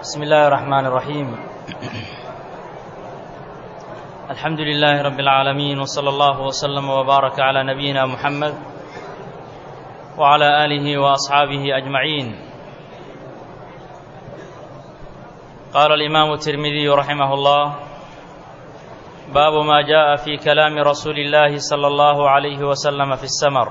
بسم الله الرحمن الرحيم الحمد لله رب العالمين وصلى الله وسلم وبارك على نبينا محمد وعلى آله وأصحابه أجمعين قال الإمام الترمذي رحمه الله باب ما جاء في كلام رسول الله صلى الله عليه وسلم في السمر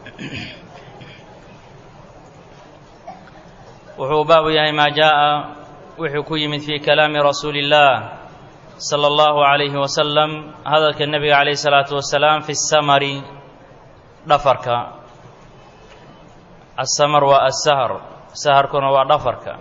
wuxuu baabu yahay maa jaaءa wuxuu ku yimid fii kalaami rasuuli اllah salى اllahu عalayhi wasalam hadalka nebiga calayh الsalaatu wasalaam fi الsamari dhafarka asamar waa asahar saharkuna waa dhafarka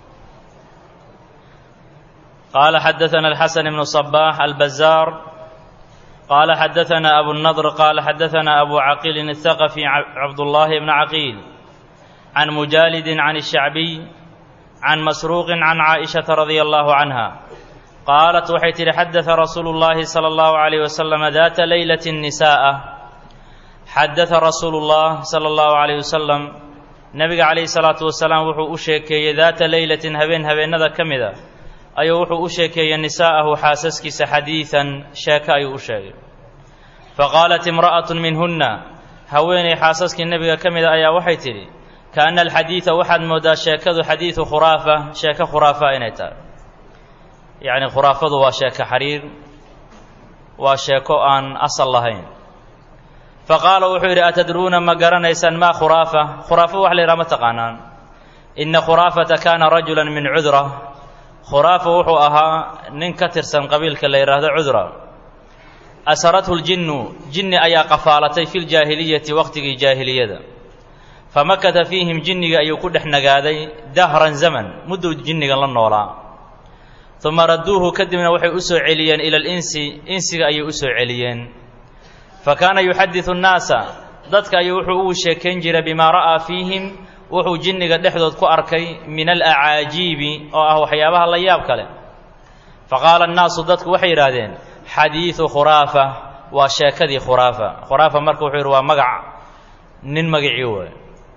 qaala xadaثana alxasan ibnu صbax albazaar qaala xadaثana abu الnadr qaala xadaثana abu caqiilin الthaqafi cabdullahi bna caqiil can mujaalidi can الshacbiy can masruuqi can caaئishaةa radia allahu canha qaalat waxay tidhi xadaثa rasuulu اllahi salى اllahu عalayh wasalam data leylati nisaءa xadaثa rasuulu اllah salى اllahu عalayh wasalam nebiga calayhi الsalaatu wasalaam wuxuu u sheekeeyey daata leylatin habeen habeennada ka mida ayuu wuxuu u sheekeeyey nisaa'ahu xaasaskiisa xadiiثan sheeko ayuu u sheegay faqaalat imra'aة minhuna haweenay xaasaskii nebiga ka mida ayaa waxay tidhi kaana alxadiida waxaad mooddaa sheekadu xadiidu khuraafa sheeko khuraafa inay tahay yacni khuraafadu waa sheeko xariir waa sheeko aan asal lahayn fa qaala wuxuu yidhi atadruuna ma garanaysaan maa khuraafa khuraafo wax la yidhaha ma taqaanaan inna khuraafata kaana rajulan min cudra khuraafa wuxuu ahaa nin ka tirsan qabiilka la yidhaahdo cudra asarathu ljinnu jinni ayaa qafaalatay fi ljaahiliyati waqtigii jaahiliyada famakata fiihim jinniga ayuu ku dhex nagaaday dahran zaman mudduu jinnigan la noolaa uma radduuhu kadibna waxay u soo celiyeen ila alinsi insiga ayay u soo celiyeen fa kaana yuxadidu nnaasa dadka ayuu wuxuu ugu sheekayn jiray bimaa ra'aa fiihim wuxuu jinniga dhexdood ku arkay min alacaajiibi oo ah waxyaabaha la yaab kale fa qaala annaasu dadku waxay yidhaahdeen xadiidu khuraafa waa sheekadii khuraafa khuraafa marka wuxuu yidhi waa magac nin magacii waay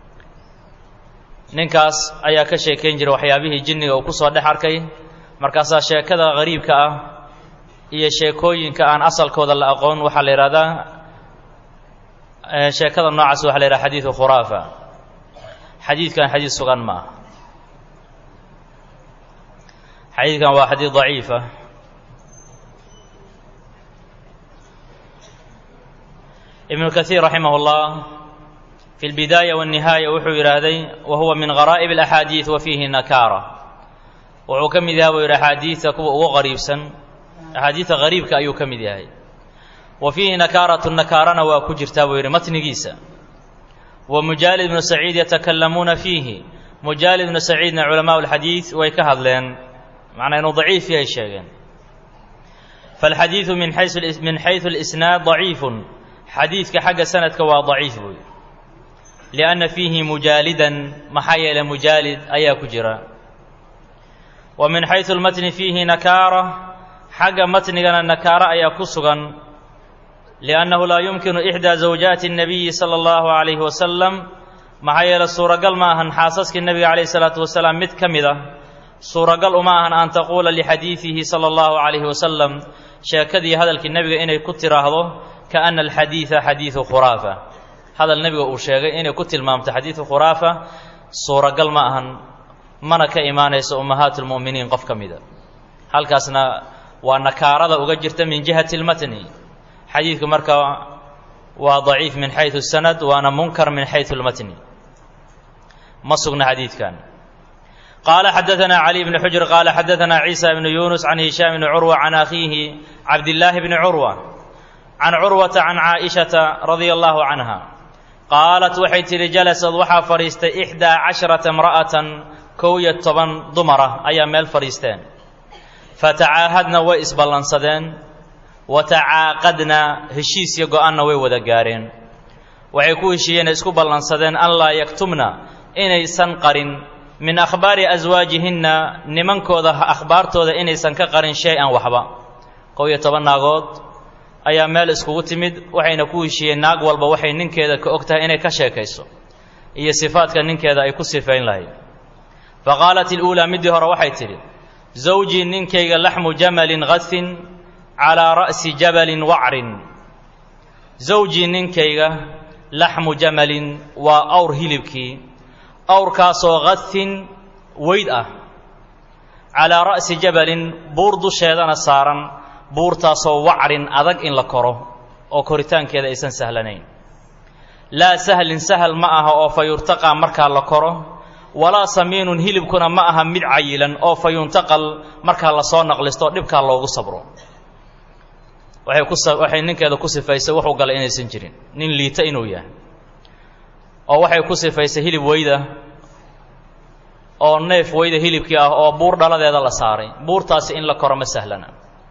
ninkaas ayaa ka sheekayn jiray waxyaabihii jinniga uu ku soo dhex arkay markaasaa sheekada qariibka ah iyo sheekooyinka aan asalkooda la aqoon waxaa la yidhahdaa sheekada noocaas waxa la yidhaha xadiidu khuraafa xadiidkan xadiid sugan ma aha xadiidkan waa xadiid daciifa ibnu kaiir raximah اllah fi اlbidaaya wالnihaaya wuxuu yidhaahday wa huwa min garaa'ib اlaxaadiid wa fiihi nakaara wuxuu ka mid yahay buu yidhi axaadiidta kuwa ugu qariibsan axaadiidta qariibka ayuu ka mid yahay wa fiihi nakaaratu nakaarana waa ku jirtaa buu yidhi matnigiisa wa mujaalid bnu saciid yatakalamuuna fiihi mujaalid bnu saciidna culamaءu اlxadiid way ka hadleen macnaa inuu daciif yahay sheegeen faاlxadiidu min xayثu اlisnaad daciifun xadiidka xagga sanadka waa daciif buuy lianna fiihi mujaalidan maxaa yeelay mujaalid ayaa ku jira wa min xaysu lmatni fiihi nakaara xagga matnigana nakaara ayaa ku sugan liannahu laa yumkinu ixdaa zawjaati الnabiyi salى اllahu عalayhi wasalam maxaa yeelay suuragal ma ahan xaasaskii nebiga calayh الsalaatu wasalaam mid ka mid a suuragal uma ahan an taquula lixadiidihi salى اllahu عalayhi wasalam sheekadii hadalkii nebiga inay ku tiraahdo kaana alxadiida xadiidu khuraafa hadal nebiga uu sheegay inay ku tilmaamto xadiidu khuraafa suuragal ma ahan mana ka imaanayso ummahaat lmu'miniin qof ka mida halkaasna waa nakaarada uga jirta min jihati lmatni xadiidku marka waa daciif min xaysu sanad waana munkar min xaysu lmatni ma sugna xadiidkan qaala xadaثana cali bni xujr qaala xadaثana ciisa bnu yunus can hishaam bni curwa can akhiihi cabdillaahi bni curwa can curwata can caaishata radia allahu canha qaalat waxay tidhi jalasad waxaa fadhiistay ixdaa casharata imra'atan kow iyo toban dumara ayaa meel fadhiisteen fatacaahadna way isballansadeen wa tacaaqadna heshiis iyo go-aanna way wada gaareen waxay ku heshiiyeen isku ballansadeen an laa yaktumna inaysan qarin min akhbaari aswaajihinna nimankooda akhbaartooda inaysan ka qarin shay-an waxba kow iyo toban naagood ayaa meel iskugu timid waxayna ku heshiiyeen naag walba waxay ninkeeda ka og tahay inay ka sheekayso iyo sifaadka ninkeeda ay ku sifayn lahayd fa qaalat iluulaa middii hore waxay tidhi zawjii ninkayga laxmu jamalin hasin calaa ra'si jabalin wacrin zawjii ninkayga laxmu jamalin waa awr hilibkii awrkaasoo hasin weyd ah calaa ra'si jabalin buur dusheedana saaran buurtaasoo wacrin adag in la koro oo koritaankeeda aysan sahlanayn laa sahlin sahal ma aha oo fa yurtaqaa markaa la koro walaa samiinun hilibkuna ma aha mid cayilan oo fa yuntaqal markaa lasoo naqlisto dhibkaa loogu sabro waxay ku waxay ninkeeda ku sifaysay wuxuu galay inaysan jirin nin liita inuu yahay oo waxay ku sifaysay hilib weyda oo neef weyda hilibkii ah oo buur dhaladeeda la saaray buurtaasi in la koro ma sahlana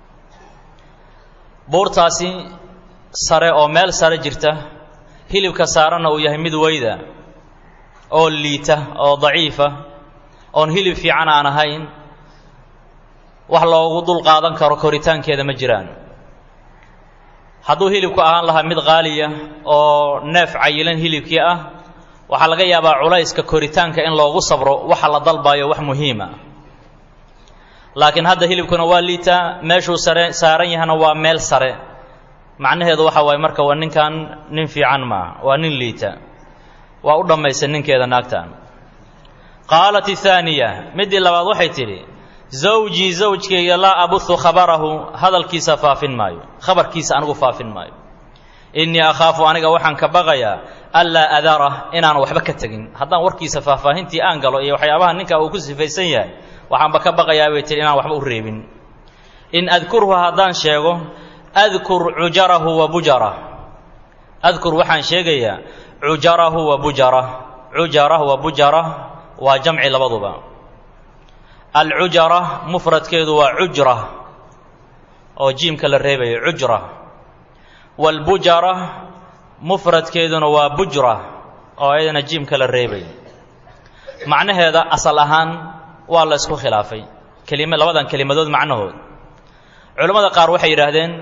buurtaasi sare oo meel sare jirta hilibka saaranna uu yahay mid weyda oo liita oo daciifa oon hilib fiican aan ahayn wax loogu dul qaadan karo koritaankeeda ma jiraan hadduu hilibku ahaan lahaa mid qaaliya oo neef cayilan hilibkii ah waxaa laga yaabaa culayska koritaanka in loogu sabro waxa la dalbayo wax muhiima laakiin hadda hilibkuna waa liitaa meeshuu sare saaran yahana waa meel sare macnaheedu waxa waaye marka waa ninkan nin fiican maaha waa nin liita waa u dhammaysa ninkeeda naagtan qaalat ithaaniya middii labaad waxay tidhi zawjii zawjkayga laa abuhu khabarahu hadalkiisa faafin maayo khabarkiisa anigu faafin maayo innii akhaafu aniga waxaan ka baqayaa anlaa adara inaan waxba ka tegin haddaan warkiisa faahfaahintii aan galo iyo waxyaabaha ninka uu ku sifaysan yahay waxaanba ka baqayaa bay tihi inaan waxba u reebin in adkurhu haddaan sheego adkur cujarahu wa bujarah adkur waxaan sheegayaa cujarahu wa bujarah cujarah wa bujarah waa jamci labaduba alcujara mufradkeedu waa cujra oo jiimka la reebayo cujra waalbujara mufradkeeduna waa bujra oo ayadana jiimka la reebayo macnaheeda asal ahaan waa la ysku khilaafay kelima labadan kelimadood macnahood culammada qaar waxay yidhaahdeen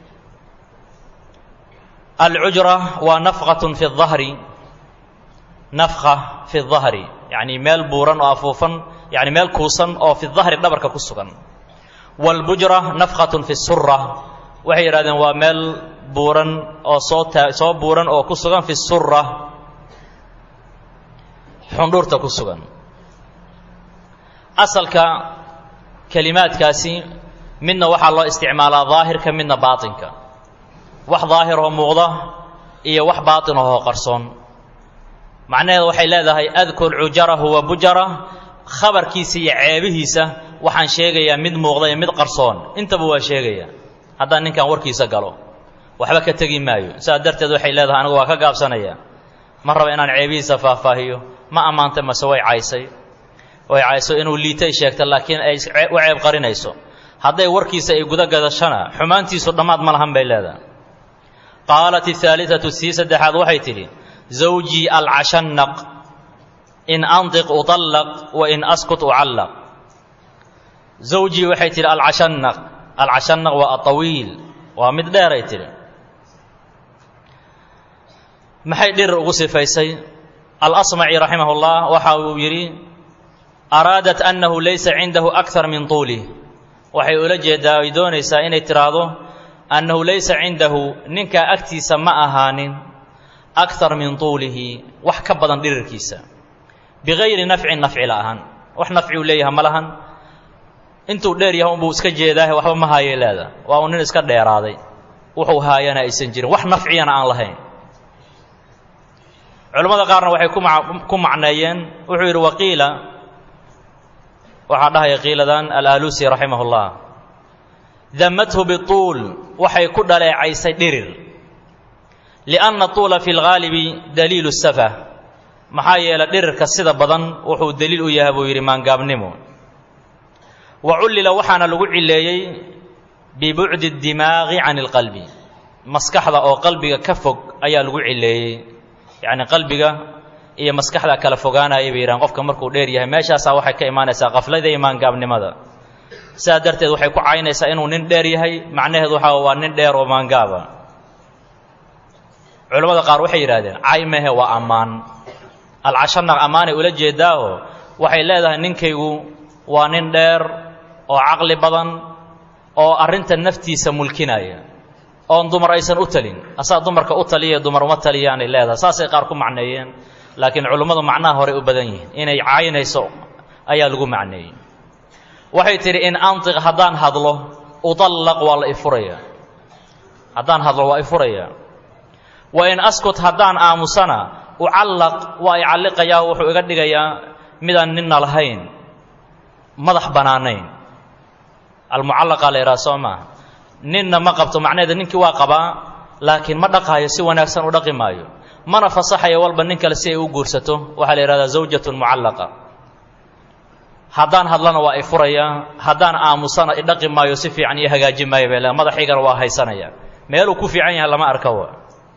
alcujra waa nafqatun fi اdahri nafqa fi اdahri yacni meel buuran oo afuufan yani meel kuusan oo fi dahri dhabarka ku sugan wاlbujra nafqatun fi sura waxay yidhahdeen waa meel buuran oo soo taa soo buuran oo ku sugan fi sura xundhuurta ku sugan asalka kelimaadkaasi midna waxaa loo isticmaalaa daahirka midna baatinka wax daahiroo muuqda iyo wax baatinahoo qarsoon macnaheedu waxay leedahay adkur cujarahu wa bujara khabarkiisa iyo ceebihiisa waxaan sheegayaa mid muuqda iyo mid qarsoon intaba waa sheegaya haddaan ninkan warkiisa galo waxba ka tegi maayo sidaas darteed waxay leedahay anigu waa ka gaabsanaya ma raba inaan ceebihiisa faahfaahiyo ma ammaantay mase way caysay way cayso inuu liitay sheegta laakiin ay u ceeb qarinayso hadday warkiisa ay guda gadashana xumaantiisu dhammaad ma lahan bay leedahay qaalat ahaaliatu sii saddexaad waxay tidhi zawjii alcashannaq in andiq uطallaq wa in askut ucallaq zawjii waxay tidhi alcashannaq alcashannaq waa atawiil waa mid dheeray tidhi maxay dhirir ugu sifaysay alasmaci raximah اllah waxa uu yidhi araadat annahu laysa cindahu akar min tuulih waxay ula jeedaa ay doonaysaa inay tidhaahdo annahu laysa cindahu ninkaa agtiisa ma ahaanin akar min tuulihi wax ka badan dhirirkiisa bigayri nafcin nafci la'ahan wax nafci uu leeyahay ma lahan intuu dheer yahay unbuu iska jeedaahe waxba ma haayay leeda waa uu nin iska dheeraaday wuxuu haayana aysan jirin wax nafciyana aan lahayn culammada qaarna waxay ku macneeyeen wuxuu yidhi waqiila waxaa dhahaya qiiladan alaalusi raximah اllah damathu bituul waxay ku dhaleecaysay dhirir lianna tuula fi lgaalibi daliilu safa maxaa yeelay dhirirka sida badan wuxuu deliil u yahay buu yidhi maangaabnimo wa cullila waxaana lagu cileeyey bibucdi اdimaaqi can اlqalbi maskaxda oo qalbiga ka fog ayaa lagu cileeyey yacni qalbiga iyo maskaxda kala fogaanaya bay yidhahan qofka markuu dheer yahay meeshaasaa waxay ka imaanaysaa qaflada iyo maangaabnimada sidaa darteed waxay ku caynaysaa inuu nin dheer yahay macnaheedu waxaa waa nin dheer oo maangaaba culammada qaar waxay yidhahdeen cay mehe waa ammaan alcashanaq ammaanay ula jeedaaho waxay leedahay ninkaygu waa nin dheer oo caqli badan oo arrinta naftiisa mulkinaya oon dumar aysan u talin asaa dumarka u taliya dumar uma taliyaanay leedahay saasay qaar ku macneeyeen laakiin culummadu macnaha horey u badan yihiin inay caynayso ayaa lagu macneeyey waxay tidhi in antiq haddaan hadlo udallaq waa la ifuraya haddaan hadlo waa ifuraya wa in askut haddaan aamusana ucallaq waa i calliqayaa wuxuu iga dhigayaa midaan ninna lahayn madax bannaanayn almucallaqaa la yidhaha soo maaha ninna ma qabto macnaheeda ninkii waa qabaa laakiin ma dhaqaayo si wanaagsan u dhaqi maayo mana fasaxayo walba nin kale si ay u guursato waxaa la yidhahdaa zawjatun mucallaqa haddaan hadlana waa i furayaa haddaan aamusana i dhaqi maayo si fiican iyo hagaaji maayo bay le madaxaygana waa haysanaya meeluu ku fiican yahay lama arka wa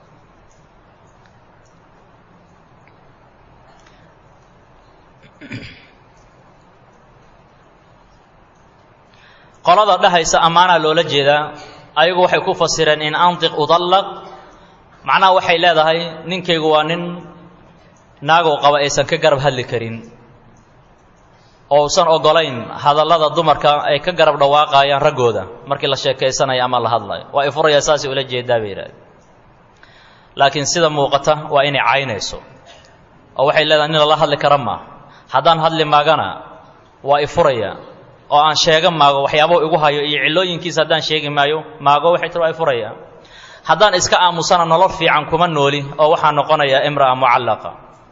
qolada dhahaysa ammaanaa loola jeedaa ayagu waxay ku fasireen in antiq udallaq macnaha waxay leedahay ninkaygu waa nin naagow qaba aysan ka garab hadli karin oo usan ogolayn hadallada dumarka ay ka garab dhawaaqayaan raggooda markii la sheekaysanayo ama la hadlayo waa ifuraya saasay ula jeedaa bay yidhahde laakiin sida muuqata waa inay caynayso oo waxay leedahay nin lala hadli kara maaha haddaan hadli maagana waa ifuraya oo aan sheega maago waxyaabao igu hayo iyo cillooyinkiisa haddaan sheegi maayo maago waxay tir waa ifuraya haddaan iska aamusana nolol fiican kuma nooli oo waxaa noqonaya imra'a mucallaqa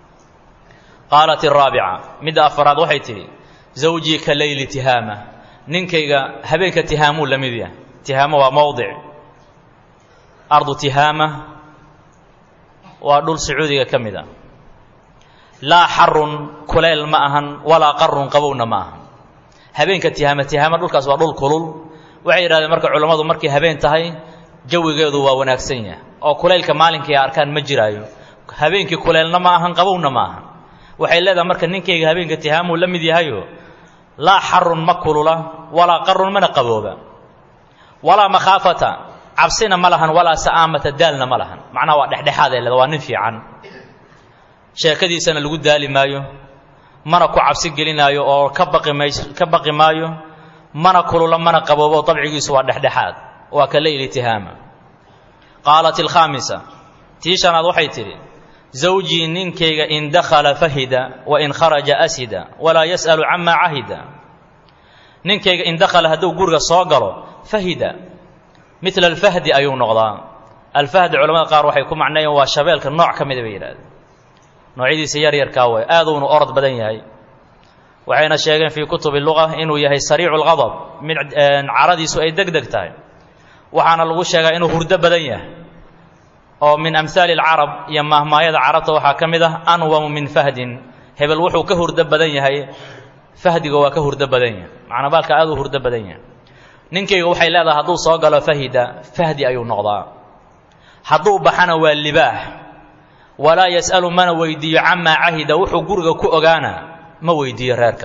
qaalat iraabica midda afaraad waxay tidhi zawjii ka leyli tihaama ninkayga habeenka tihaamuu la mid yahay tihaamo waa mowdic ardu tihaama waa dhul sacuudiga ka mid a laa xarun kuleyl ma ahan walaa qarun qabowna ma ahan habeenka tihaama tihaama dhulkaas waa dhul kulul waxay yidhahdeen marka culammadu markay habeen tahay jawigeedu waa wanaagsan yahay oo kulaylka maalinkii arkaan ma jiraayo habeenkii kuleylna ma ahan qabowna ma ahan waxay leedahay marka ninkayga habeenka tihaamuu la mid yahayo laa xarun ma kulula walaa qarun mana qabooba walaa makhaafata cabsina ma lahan walaa sa'aamata daalna ma lahan macnaha waa dhexdhexaad ay leeda waa nin fiican sheekadiisana lagu daali maayo mana ku cabsi gelinaayo oo ka baqi mays ka baqi maayo mana kulula mana qaboobo dabcigiisu waa dhexdhexaad waa ka leyli tihaama qaalat ilkhaamisa tii shanaad waxay tidhi zawjii ninkayga in dakhala fahida wa in kharaja asida walaa yas'alu camaa cahida ninkayga in dakhala hadduu guriga soo galo fahida midla alfahdi ayuu noqdaa alfahdi culamada qaar waxay ku macneeyeen waa shabeelka nooc ka mida bay yidhahdeen noocyadiisa yaryarkaa way aaduunu orod badan yahay waxayna sheegeen fii kutubi luga inuu yahay sariicu lqadab mid caradiisu ay deg deg tahay waxaana lagu sheegaa inuu hurdo badan yahay oo min amhaali alcarab iyo mahmaayada carabta waxaa ka mid ah anwamu min fahdin hebel wuxuu ka hurdo badan yahay fahdiga waa ka hurdo badan yahay macnaa baalka aad u hurdo badan yahay ninkayga waxay leedahay hadduu soo galo fahida fahdi ayuu noqdaa hadduu baxana waa libaax walaa yas'alu mana weydiiyo camaa cahida wuxuu guriga ku ogaana ma weydiiyo reerka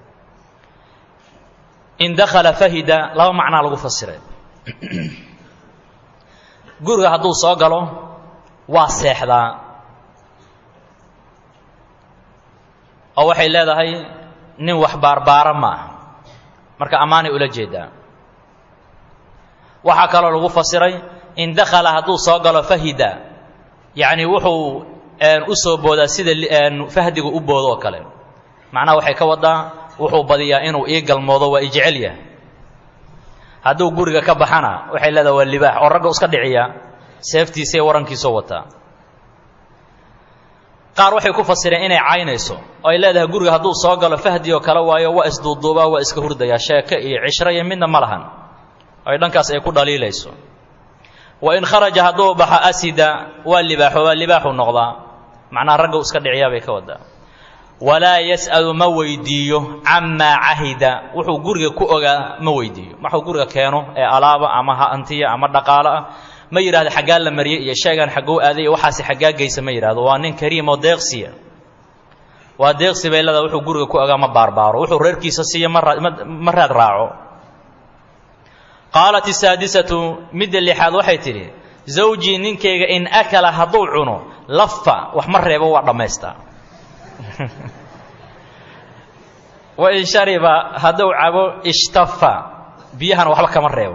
in dakhala fahida laba macnaa lagu fasiray guriga hadduu soo galo waa seexdaa oo waxay leedahay nin wax baarbaara ma aha marka ammaanay ula jeedaa waxaa kaloo lagu fasiray in dakhala hadduu soo galo fahida yacni wuxuu u soo boodaa sida fahdigu u boodo oo kale macnaha waxay ka wadaa wuxuu badiyaa inuu ii galmoodo waa i jecel yahay hadduu guriga ka baxana waxay leedahay waa libaax oo ragga iska dhiciya seeftiisaiyo warankiisoo wataa qaar waxay ku fasireen inay caynayso oo ay leedahay guriga hadduu soo galo fahdi oo kale waayo waa isduuduubaa waa iska hurdayaa sheeke iyo cishro iyo midna ma lahan ay dhankaas ay ku dhaliilayso wa in kharaja hadduu baxo asida waa libaaxo waa libaaxu noqdaa macnaha ragga u iska dhiciyaa bay ka wadaa walaa yas'alu ma weydiiyo camaa cahida wuxuu guriga ku ogaa ma weydiiyo waxuu guriga keeno ee alaaba ama hantiya ama dhaqaalo ah ma yidhahdo xaggaa la mariyey iyo sheegaan xagguu aaday iyo waxaasi xaggaa geysa ma yidhahdo waa nin kariim oo deeqsiya waa deeqsi bay leedahay wuxuu guriga ku ogaa ma baarbaaro wuxuu reerkiisa siiya ma raad raaco qaalat isaadisatu midda lixaad waxay tidhi zawjii ninkayga in akala hadduu cuno lafa wax ma reebo waa dhammaystaa wain shariba hadduu cabo ishtafa biyahana waxba kama reebo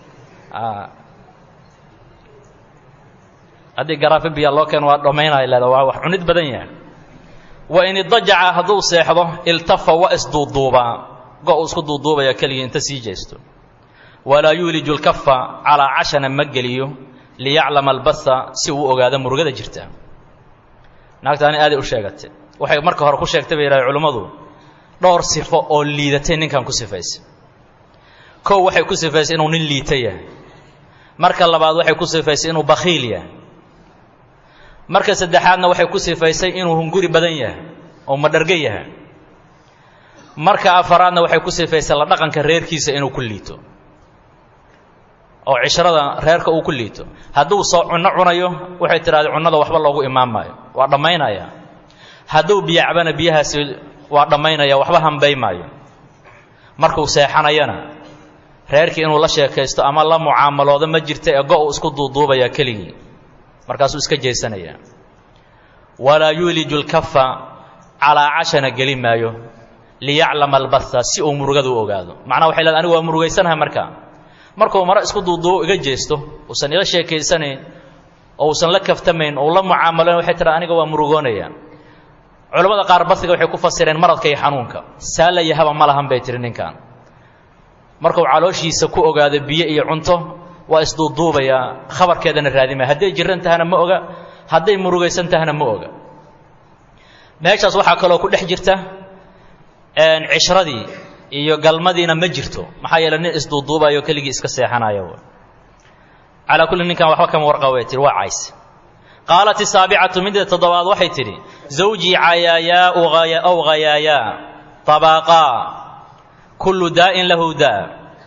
haddii garaafi biya loo keeno waa dhammaynaya leeda waa wax cunid badan yahay wain idajaca hadduu seexdo iltafa waa isduuduubaa go uu isku duuduubaya keligii inta sii jeesto walaa yuuliju lkafa calaa cashana ma geliyo liyaclama albatha si uu ogaado murugada jirta naagtaani aaday u sheegatay waxay marka hore ku sheegtay bay yidhahay culimmadu dhowr sifo oo liidatay ninkan ku sifaysay kow waxay ku sifaysay inuu nin liita yahay marka labaad waxay ku sifaysay inuu bakhiil yahay marka saddexaadna waxay ku sifaysay inuu hunguri badan yahay oo madharga yahay marka afaraadna waxay ku sifaysay la dhaqanka reerkiisa inuu ku liito oo cishrada reerka uu ku liito hadduu soo cunno cunayo waxay tidhahday cunnada waxba loogu imaan maayo waa dhammaynaya hadduu biyo cabana biyahaasi waa dhammaynaya waxba hambay maayo markuu seexanayana reerkii inuu la sheekaysto ama la mucaamaloodo ma jirta ee go-u isku duuduubaya keligii markaasuu iska jeesanayaa walaa yuuliju lkafa calaa cashana geli maayo liyaclama albatha si uu murugada u ogaado macnaha waxay leedahay anigu waa murugaysanahay markaa markuu maro isku duuduubo iga jeesto uusan ila sheekaysanayn oo uusan la kaftamayn ou la mucaamaloyn waxay tiraa aniga waa murugoonaya culammada qaar basiga waxay ku fasireen maradka iyo xanuunka saala iyo haba ma lahan bay tihi ninkan markuu calooshiisa ku ogaado biyo iyo cunto waa isduuduubayaa khabarkeedana raadimaya hadday jiran tahana ma oga hadday murugaysan tahana ma oga meeshaas waxaa kaloo ku dhex jirta cishradii iyo galmadiina ma jirto maxaa yeele nin isduuduubayo keligii iska seexanayo calaa kulli ninkan waxba kama warqabay tihi waa cays qaalat isaabicatu midda toddobaad waxay tidhi zawjii cayaayaau aw hayaayaa tabaaqaa kullu daa'in lahu daa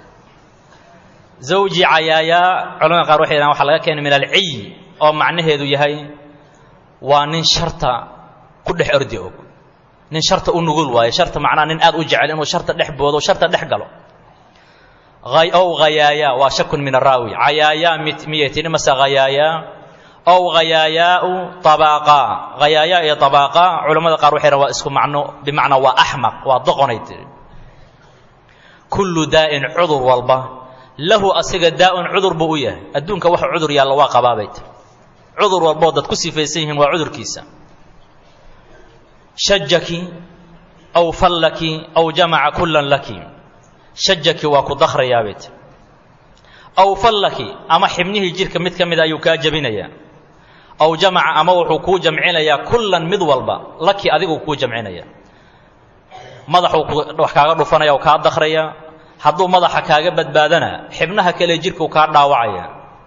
zawjii cayaayaa culamada qaar waxay dhahan waxa laga keenay min alciy oo macnaheedu yahay waa nin sharta ku dhex ordi og nin sharta u nugul waayo sharta macnaha nin aad u jecel inuu sharta dhex boodo sharta dhex galo ow hayaayaa waa shakun min araawi cayaayaa miyay tidhi mase hayaayaa ow hayaayaau abaaqa hayaayaa iyo abaaqa culamada qaar waxay dhahan waa isku macno bimacnaa waa axmaq waa doqonay tihi kullu daa'in cudur walba lahu asiga daa'un cudur buu u yahay adduunka waxa cudur yaalla waa qabaabay tiri cudur walboo dad ku sifaysan yihiin waa cudurkiisa shajaki aw fallaki aw jamaca kullan laki shajaki waa ku dakhrayaabay tiri aw fallaki ama xibnihii jirka mid ka mida ayuu kaa jebinayaa aw jamaca ama wuxuu kuu jamcinayaa kullan mid walba laki adigu kuu jamcinaya madaxuu wax kaaga dhufanaya oo kaa dakhraya hadduu madaxa kaaga badbaadana xibnaha kale jirkuu kaa dhaawacaya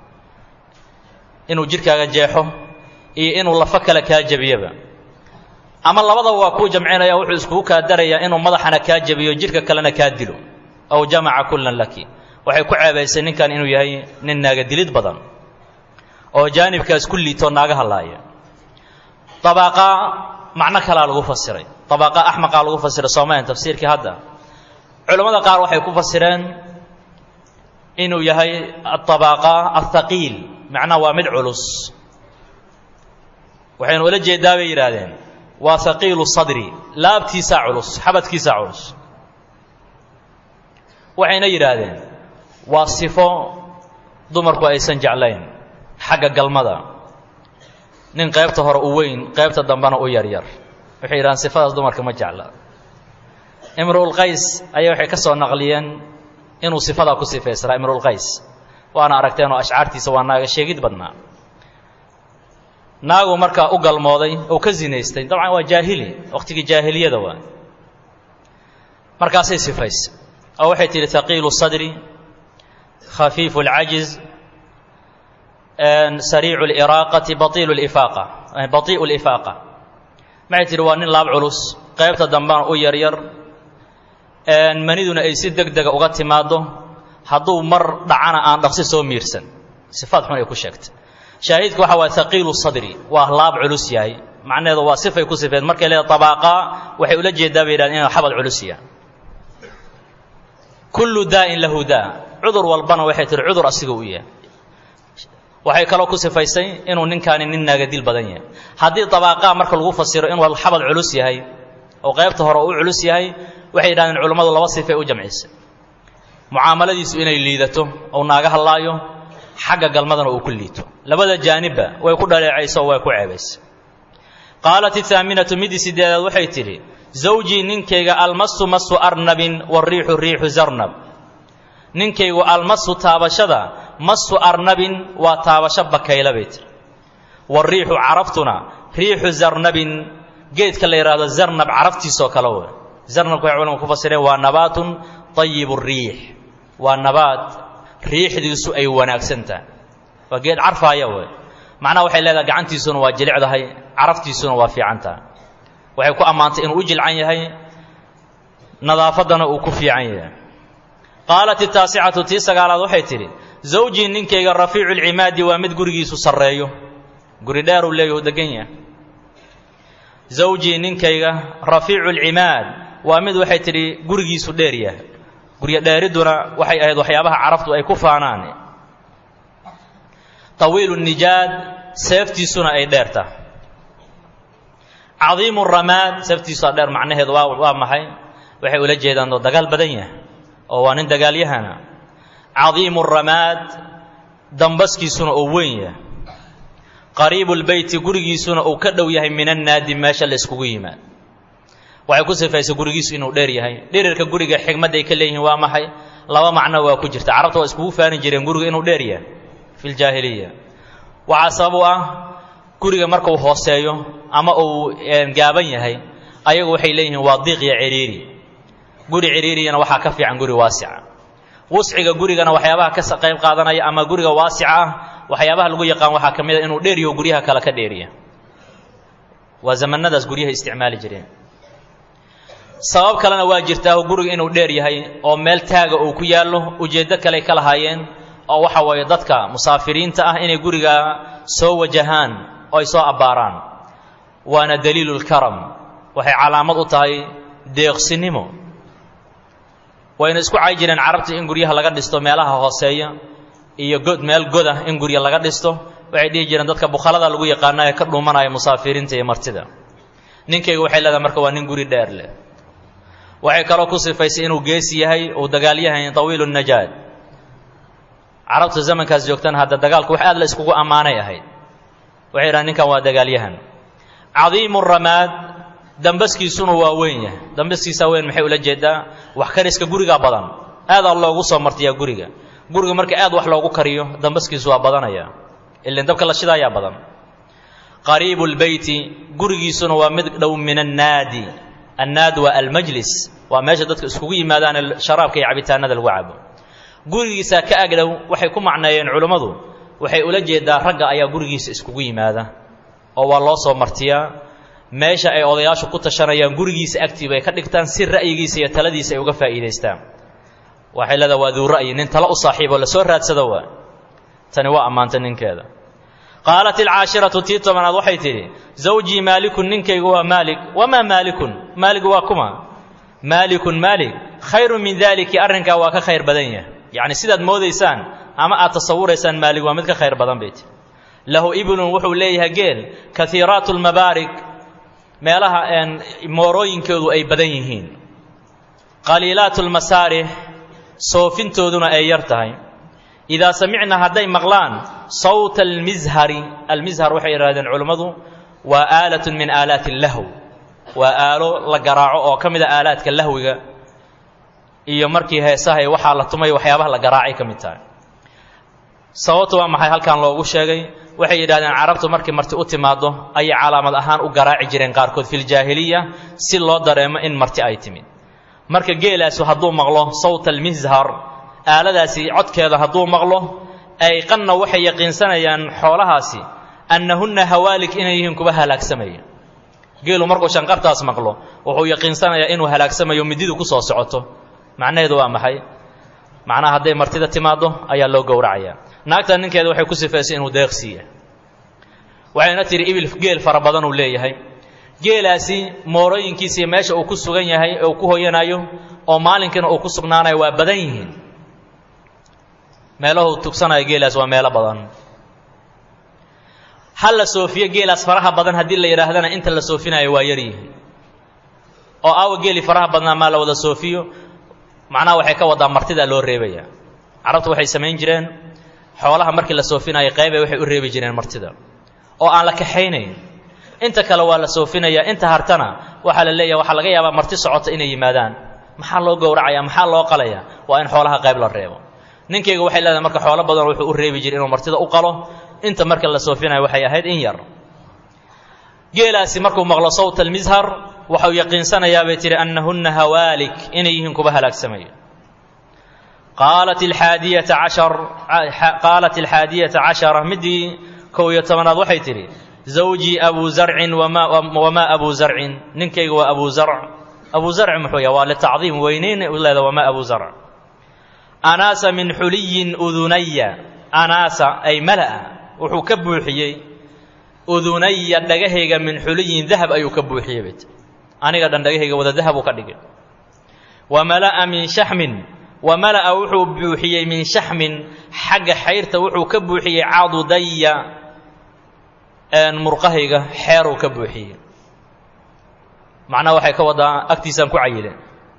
inuu jirkaaga jeexo iyo inuu lafo kale kaa jebiyaba ama labadaba waa kuu jamcinaya wuxuu iskugu kaa darayaa inuu madaxana kaa jebiyo jirka kalena kaa dilo aw jamaca kullan laki waxay ku ceebaysay ninkan inuu yahay nin naaga dilid badan oo jaanibkaas ku liitoo naaga hadlaaya abaaqa macno kalaa lagu fasiray abaaqa axmaqaa lagu fasiray soomaalian tafsiirkii hadda culammada qaar waxay ku fasireen inuu yahay aabaaqa athaqiil macnaha waa mid culus waxaynu ula jeedaa bay yidhaahdeen waa haqiilu sadri laabtiisaa culus xabadkiisaa culus waxayna yidhaahdeen waa sifo dumarku aysan jeclayn xagga galmada nin qaybta hore u weyn qaybta dambena u yaryar waxay yidhahdeen sifadaas dumarka ma jecla imruulqays ayaa waxay ka soo naqliyeen inuu sifadaa ku sifaysaraa imruulqays waana aragteenoo ashcaartiisa waa naaga sheegid badnaa naagu markaa u galmooday oo ka zinaystay dabcan waa jaahili wakhtigii jaahiliyada waa markaasay sifaysa oo waxay tidhi haqiilu sadri khafiifu اlcajiz sariicu اliraaqati baiilu ifaaqa batii'u lifaaqa maxay tidhi waa nin laab culus qaybta dambena u yaryar maniduna ay si deg dega uga timaaddo hadduu mar dhacana aan dhaqsi soo miirsan sifaad xun ay ku sheegtay shaahidka waxa waay haqiilu sadri waa laab culus yahay macnaheedu waa sifay ku sifeed markay leeda abaaqa waxay ula jeedaa bay yidhahdeen inuu xabad culus yahay kullu daa'in lahu daa cudur walbana waxay tihi cudur asiga u yahay waxay kaloo ku sifaysay inuu ninkaani nin naagadil badan yahay haddii dabaaqaa marka lagu fasiro inuu xabad culus yahay oo qaybta hore u culus yahay waxay yidhahdeen culummadu laba sifay u jamcisay mucaamaladiisu inay liidato ou naaga hadlaayo xagga galmadana uu ku liito labada jaanibba way ku dhaleecayso oo way ku ceebaysa qaalat ihaaminatu midii sideedaad waxay tidhi zawjii ninkayga almasu masu arnabin wariixu riixu zarnab ninkaygu almasu taabashada masu arnabin waa taabasho bakayla bay tiri wariixu caraftuna riixu zarnabin geedka la yidhaahdo zarnab caraftiisoo kale wey zarnabka waxay culamadu ku fasireen waa nabaatun tayibu riix waa nabaad riixdiisu ay wanaagsan tahay waa geed carfaaya wey macnaha waxay leedahay gacantiisuna waa jilicdahay caraftiisuna waa fiican tahay waxay ku ammaantay inuu u jilcan yahay nadaafaddana uu ku fiican yahay qaalat itaasicatu tii sagaalaad waxay tidhi zawjii ninkayga rafiicu lcimaadi waa mid gurigiisu sarreeyo guri dheeruu leeyahu degan yahay zawjii ninkayga rafiicu lcimaad waa mid waxay tidhi gurigiisu dheer yahay guryo dheeridduna waxay ahayd waxyaabaha carabtu ay ku faanaan tawiilu nijaad seeftiisuna ay dheerta cadiimu ramaad seeftiisu aa dheer macnaheedu waa waa maxay waxay ula jeedaan oo dagaal badan yahay oo waa nin dagaalyahana cadiimu ramaad dambaskiisuna uu weyn yahay qariibu lbeyti gurigiisuna uu ka dhow yahay min annaadi meesha la iskugu yimaad waxay ku sifaysay gurigiisu inuu dheer yahay dhirirka guriga xigmadday ka leeyihiin waa maxay laba macno waa ku jirta carabta waa iskugu faani jireen guriga inuu dheer yahay fi ljaahiliya waxaa sabab u ah guriga markuu hooseeyo ama uu gaaban yahay ayagu waxay leeyihiin waa diiq iyo ciriiri guri ciriiriyana waxaa ka fiican guri waasica wusciga gurigana waxyaabaha ka qayb qaadanaya ama guriga waasica ah waxyaabaha lagu yaqaan waxaa ka mid a inuu dheeryaho guryaha kale ka dheeriya waa zamanadaas guryaha isticmaali jireen sabab kalena waa jirtaa guriga inuu dheer yahay oo meel taaga uu ku yaallo ujeeddo kaley ka lahaayeen oo waxa weeye dadka musaafiriinta ah inay guriga soo wajahaan oo ay soo abbaaraan waana daliilu lkaram waxay calaamad u tahay deeqsinimo wayna isku cay jireen carabta in guryaha laga dhisto meelaha hooseeya iyo god meel godah in gurya laga dhisto waxay dhihi jireen dadka bukhalada lagu yaqaana ee ka dhuumanaya musaafiriinta iyo martida ninkayga waxay leedahay marka waa nin guri dheer leh waxay kaloo ku sifaysay inuu geesi yahay uu dagaalyahay tawiilu najaad carabta zamankaas joogtana hadda dagaalku wax aad la iskugu ammaanay ahayd waxay yidhahan ninkan waa dagaalyahan cadiimu ramaad dambaskiisuna waa weyn yahay dambaskiisa weyn maxay ula jeedaa wax kariska guriga badan aadaa loogu soo martiyaa guriga guriga marka aad wax loogu kariyo dambaskiisu waa badanaya ilan dabka la shidaayaa badan qariibu lbeyti gurigiisuna waa mid dhow min annaadi annaad waa almajlis waa meesha dadka iskugu yimaadaane sharaabka iyo cabitaanada lagu cabo gurigiisa ka agdhow waxay ku macneeyeen culummadu waxay ula jeedaa ragga ayaa gurigiisa iskugu yimaada oo waa loo soo martiyaa meesha ay odayaashu ku tashanayaan gurigiisa agtii bay ka dhigtaan si ra'yigiisa iyo taladiisa ay uga faa'iidaystaan waxay leedaha waa duu ra'yi nin talo u saaxiiboo lasoo raadsado waa tani waa ammaantay ninkeeda qaalat alcaashiratu tii tobanaad waxay tidhi zawjii maalikun ninkaygu waa maalik wamaa maalikun maalig waa kuma maalikun maalik khayrun min daaliki arrinkaa waa ka khayr badan yahay yacni sidaad moodaysaan ama aad tasawuraysaan maalig waa mid ka khayr badan bay tihi lahu iblun wuxuu leeyahay geel kaiiraatu lmabaarik meelaha moorooyinkoodu ay badan yihiin qaliilaatu lmasaarix soofintooduna ay yar tahay idaa samicna hadday maqlaan sawta almishari almishar waxay yidhahdeen culummadu waa aalatun min aalaati lahw waa aalo la garaaco oo ka mida aalaadka lahwiga iyo markii heesahay waxaa la tumay waxyaabaha la garaacay ka mid tahay sababtu waa maxay halkan loogu sheegay waxay yidhahdeen carabtu markii marti u timaaddo ayay calaamad ahaan u garaaci jireen qaarkood filjaahiliya si loo dareemo in marti ay timid marka geelaasu hadduu maqlo sawta almishar aaladaasi codkeeda hadduu maqlo ayqanna waxay yaqiinsanayaan xoolahaasi annahunna hawaalik inay yihiin kuwa halaagsamaya geelu markuu shanqartaas maqlo wuxuu yaqiinsanayaa inuu halaagsamayo mididu ku soo socoto macnaheedu waa maxay macnaha hadday martida timaaddo ayaa loo gowracayaa naagta ninkeeda waxay ku sifaysay inuu deeqsiiya waxayna tihi ibil geel fara badan uu leeyahay geelaasi moorooyinkiisa iyo meesha uu ku sugan yahay ee uu ku hoyanayo oo maalinkiina uu ku sugnaanayo waa badan yihiin meelahuu tugsanayo geelaas waa meelo badan ha la soofiyo geelaas faraha badan haddii la yidhaahdana inta la soofinayo waa yar yihiin oo aawa geeli faraha badnaa maa la wada soofiyo macnaha waxay ka wadaa martidaa loo reebaya carabtu waxay samayn jireen xoolaha markii la soofinayo qeybe waxay u reebi jireen martida oo aan la kaxaynayn inta kale waa la soofinayaa inta hartana waxaa la leeyaha waxaa laga yaabaa marti socota inay yimaadaan maxaa loo gowracaya maxaa loo qalaya waa in xoolaha qayb la reebo ninkayga waxay leedahay marka xoolo badan wuxuu u reebi jiray inuu martida u qalo inta marka la soofinayo waxay ahayd in yar geelaasi markuu maqlo sawt almishar waxau yaqiinsanayaa bay tihi annahunna hawaalik inay yihiin kuba halaagsamaya qaalat alxaadiyata cashar qaalat alxaadiyata cashara midii kow iyo tobanaad waxay tidhi zawjii abuu zarcin wamaa abuu zarcin ninkayga waa abuu zarc abuu zarc muxuu yahay waa litacdiim weynayn u leeda wamaa abuu zarc anaasa min xuliyin udunaya anaasa ay mala'a wuxuu ka buuxiyey udunaya dhagahayga min xuliyin dahab ayuu ka buuxiyey bayt aniga dhan dhagahayga wada dahab uu ka dhigay wa mala'a min shaxmin wa mala'a wuxuu buuxiyey min shaxmin xagga xayrta wuxuu ka buuxiyey cadudaya murqahayga xeeruu ka buuxiyey macnaha waxay ka wadaa agtiisaan ku cayile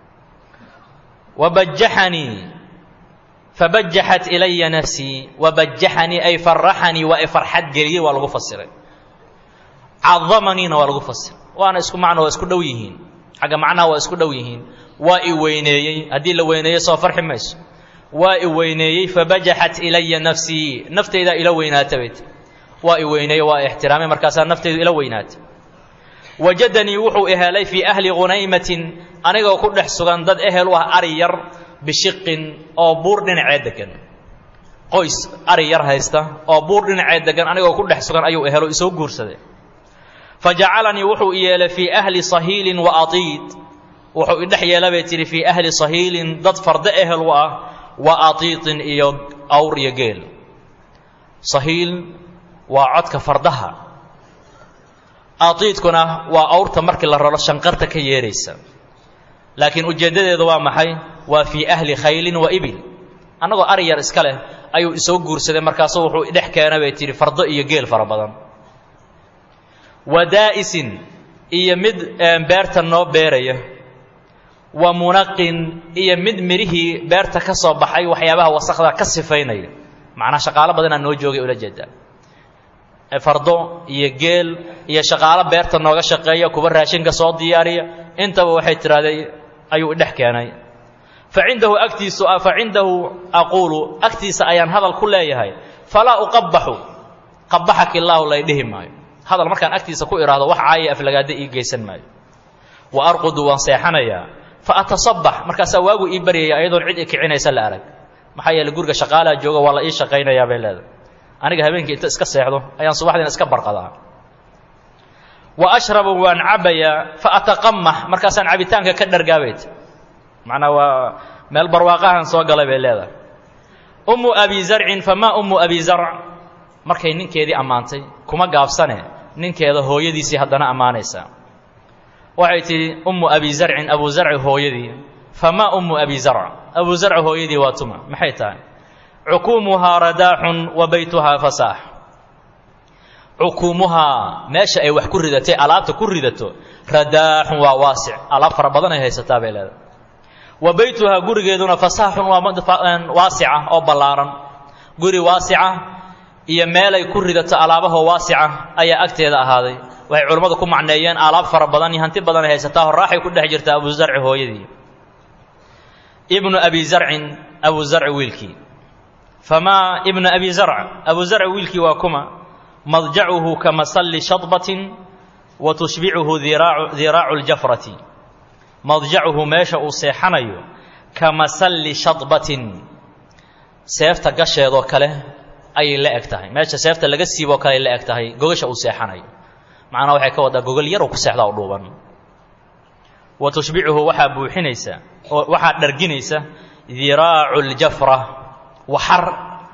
wabajaxanii fabajaxat ilaya nafsii wabajaxanii ay faraxanii waa i farxad geliyey waa lagu fasiray cadamaniina waa lagu fasiray waana isku macno waa isku dhow yihiin xagga macnaha waa isku dhow yihiin waa i weyneeyey haddii la weyneeyo soo farxi mayso waa i weyneeyey fabajaxat ilaya nafsii naftaydaa ila weynaata bayt waa i weyneeye waa ixtiraamay markaasaa naftaydu ila weynaatay wajadanii wuxuu ihelay fii ahli hunaymatin anigoo ku dhex sugan dad ehel u ah ari yar bishiqin oo buur dhinacee degan qoys ari yar haysta oo buur dhinacee degan anigoo ku dhex sugan ayuu ehelo isoo guursaday fa jacalanii wuxuu i yeelay fii ahli sahiilin wa atiid wuxuu idhex yeela bay tihi fii ahli sahiilin dad fardo ehel u ah wa atiitin iyo awr iyo geel sahiil waa codka fardaha atiidkuna waa awrta markii la raro shanqarta ka yeeraysa laakiin ujeeddadeedu waa maxay waa fii ahli khaylin wa ibil annagoo ari yar iska leh ayuu isoo guursaday markaasu wuxuu idhex keena bay tihi fardo iyo geel fara badan wa daa'isin iyo mid beerta noo beeraya wa munaqin iyo mid midhihii beerta ka soo baxay waxyaabaha wasakda ka sifaynaya macnaa shaqaalo badanaa noo joogay ula jeedaa fardo iyo geel iyo shaqaalo beerta nooga shaqeeya kuwa raashinka soo diyaariya intaba waxay tidhahday ayuu idhex keenay fa cindahu agtiisu fa cindahu aquulu agtiisa ayaan hadal ku leeyahay falaa uqabaxu qabaxak illaahu lay dhihi maayo hadal markaan agtiisa ku idhaahdo wax caaya aflagaada ii geysan maayo wa arqudu waan seexanayaa fa atasabax markaasaa waagu ii baryaya ayadoon cid i kicinaysa la arag maxaa yeele guriga shaqaalaa jooga waa la ii shaqaynayaa bay leedahay aniga habeenkii inta iska seexdo ayaan subaxdiina iska barqadaa wa ashrabu waan cabbayaa fa ataqamax markaasaan cabitaanka ka dhargaabayt macnaa waa meel barwaaqahan soo galay bay leedahay ummu abi zarcin famaa ummu abi zarc markay ninkeedii ammaantay kuma gaabsane ninkeeda hooyadiisii haddana ammaanaysaa waxay tidhi ummu abi zarcin abu zarci hooyadii famaa ummu abi zarc abu zarci hooyadii waa tuma maxay tahay cukuumuhaa radaaxun wa baytuhaa fasaax cukuumuhaa meesha ay wax ku ridatay alaabta ku ridato radaaxun waa waasic alaab fara badan ay haysataa bay leedahay wa baytuhaa gurigeeduna fasaaxun waa waasica oo ballaaran guri waasica iyo meelay ku ridato alaabahoo waasica ayaa agteeda ahaaday waxay culammadu ku macneeyeen alaab fara badan iyo hanti badan ay haysataa horraaxay ku dhex jirtaa abu zarci hooyadii ibnu abi zarcin abu zarci wiilkii famaa ibnu abi zarc abu zarci wiilkii waa kuma madjacuhu ka masalli shadbatin wa tushbicuhu diraacu ljafrati madjacuhu meesha uu seexanayo ka masalli shadbatin seefta gasheedoo kale ayay la eg tahay meesha seefta laga siiboo kale ay la eg tahay gogasha uu seexanayo macnaha waxay ka waddaa gogol yaroo ku seexdaa u dhuuban wa tushbicuhu waxaa buuxinaysa oo waxaa dharginaysa diraacu ljafra waxar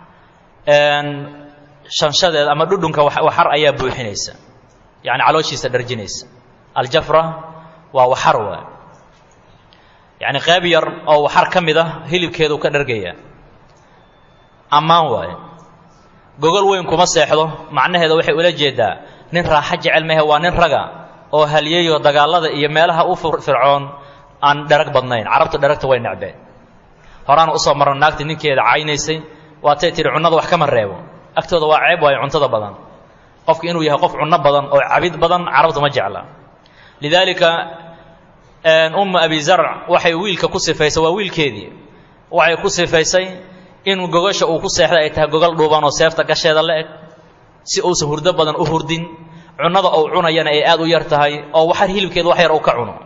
shanshadeeda ama dhudhunka waxar ayaa buuxinaysa yacni calooshiisa dharjinaysa aljafra waa waxar waay yacni qayb yar oo waxar ka mid ah hilibkeedu ka dhargaya ammaan waaye gogol weyn kuma seexdo macnaheeda waxay ula jeedaa nin raaxo jecel mehe waa nin raga oo halyeeyo dagaallada iyo meelaha u fircoon aan dherag badnayn carabtu dheragta way necbeen horaana usoo marno naagtii ninkeeda caynaysay waatay tihi cunnada wax kama reebo agtooda waa ceeb waayo cuntada badan qofku inuu yahay qof cunno badan oo cabid badan carabtu ma jecla lidaalika ummu abi zarc waxay wiilka ku sifaysay waa wiilkeedii waxay ku sifaysay in gogasha uu ku seexday ay tahay gogol dhuuban oo seefta gasheeda la eg si uusan hurdo badan u hurdin cunnada uu cunayana ay aad u yar tahay oo waxar hilibkeeda wax yar uu ka cuno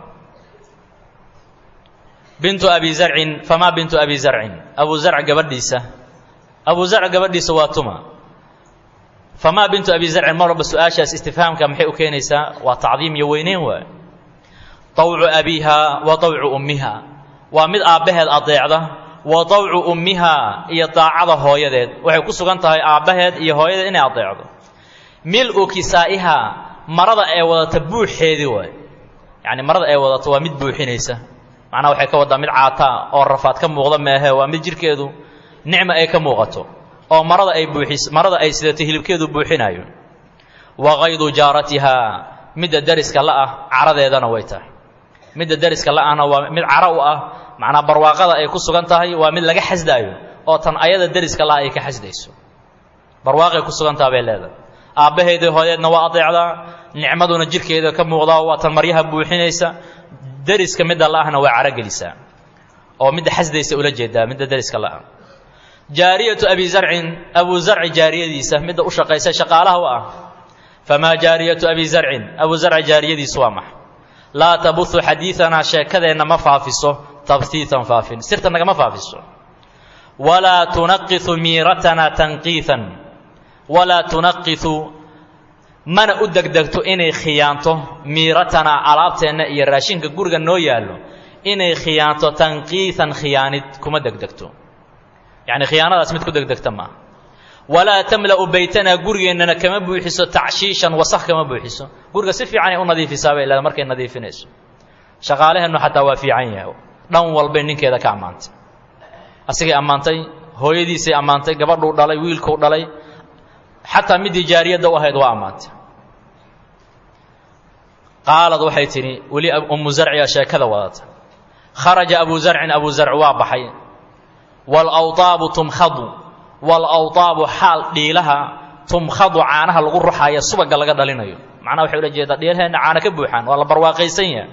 bintu abi zarcin famaa bintu abi zarcin abu zarc gabadhiisa abu zarc gabadhiisa waa tuma famaa bintu abi zarcin mar walba su-aashaas istifhaamka maxay u keenaysaa waa tacdiim iyo weyneyn waay طawcu abiiha wa طawcu ummiha waa mid aabbaheed adeecda wa طawcu ummiha iyo daacada hooyadeed waxay ku sugan tahay aabbaheed iyo hooyadeed inay adeecdo mil-u kisaa'iha marada ee wadata buuxeedii waay yacni marada ay wadato waa mid buuxinaysa macnaha waxay ka waddaa mid caataa oo rafaad ka muuqda meehe waa mid jidhkeedu nicma ay ka muuqato oo marada ay buuxis marada ay sidato hilibkeedu buuxinayo wa kaydu jaaratiha midda dariska la'ah caradeedana way tahay midda dariska la'ahna waa mid cara u ah macnaa barwaaqada ay ku sugan tahay waa mid laga xasdaayo oo tan ayada dariska la'a ay ka xasdayso barwaaqay ku sugan taha bay leedahay aabbaheedii hooyeedna waa adeecdaa nicmaduna jidhkeeda ka muuqdaa waa tan maryaha buuxinaysa dariska midda la'ahna waa carogelisaa oo midda xasdaysa ula jeedaa midda dariska la'a jaariyatu abi zarcin abu zarci jaariyadiisa midda u shaqaysa shaqaalaha u ah famaa jaariyatu abi zarcin abu zarci jaariyadiisu waa maxa laa tabuhu xadiidanaa sheekadeenna ma faafiso tabhiitan faafin sirta nagama faafiso walaa tunaqisu miiratanaa tanqiian walaa tunaqisu mana u degdegto inay khiyaanto miiratanaa alaabteenna iyo raashinka guriga noo yaallo inay khiyaanto tanqiisan khiyaanid kuma degdegto yacni khiyaanadaas mid ku degdegta maaha walaa tamla'u baytanaa gurigeennana kama buuxiso tacshiishan wasakh kama buuxiso guriga si fiicanay u nadiifisaa bay leeda markay nadiifinayso shaqaaleheennu xataa waa fiican yahay dhan walbay ninkeeda ka ammaantay asigay ammaantay hooyadiisay ammaantay gabadhuu dhalay wiilkuu dhalay xataa midii jaariyadda u ahayd waa ammaantay qaalad waxay tidhi weli ummu zarciga sheekada wadata kharaja abu zarcin abu zarc waa baxay waalawtaabu tumkhadu waalawtaabu xaal dhiilaha tumkhadu caanaha lagu ruxaaya subagga laga dhalinayo macnaha waxay ula jeedaa dhiilaheenna caana ka buuxaan waa la barwaaqaysan yahay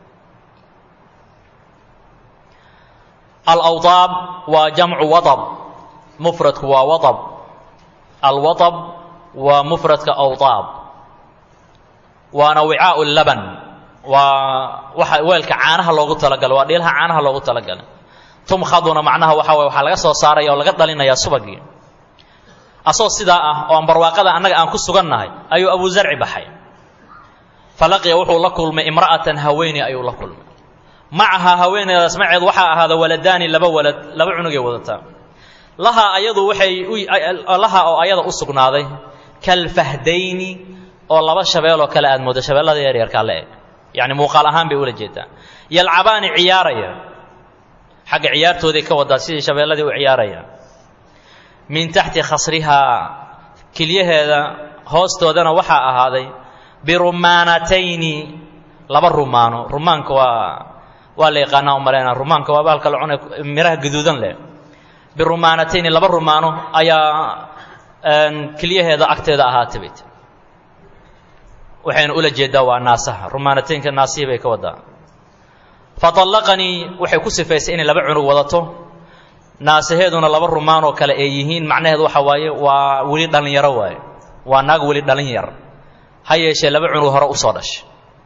alawtaab waa jamcu waab mufradku waa waab alwaab waa mufradka awtaab waana wicaau laban waa waxa weelka caanaha loogu talagalay waa dhiilaha caanaha loogu talagalay tumkhaduna macnaha waxa waye waxaa laga soo saaraya oo laga dhalinayaa subagii asoo sidaa ah oo aan barwaaqada annaga aan ku sugannahay ayuu abu zarci baxay falaqiya wuxuu la kulmay imra'atan haweeney ayuu la kulmay macahaa haweeneydaas maceed waxaa ahaada waladaani laba walad laba cunugay wadataa lahaa ayadu waxay lahaa oo ayada u sugnaaday kalfahdayni oo laba shabeeloo kale aad moodo shabeellada yaryarkaa la eg yacni muuqaal ahaan bay ula jeedaa yalcabaani ciyaaraya xagga ciyaartooday ka wadaa sidii shabeelladii u ciyaaraya min taxti khasrihaa kilyaheeda hoostoodana waxaa ahaaday birumaanatayni laba rumaano rumaanka waa waa la yaqaanaa u malaynaa rumaanka waa bahalka la cunay miraha gaduudan leh birumaanatayni laba rumaano ayaa kilyaheeda agteeda ahaatay bay tii waxayna ula jeedaa waa naasaha rumaanataynka naasihii bay ka wadaa faallaqanii waxay ku sifaysay inay laba cunug wadato naasaheeduna laba rumaan oo kale ay yihiin macnaheedu waxa waaye waa weli dhallinyaro waaye waa naag weli dhalin yar ha yeeshee laba cunug hore usoo dhashay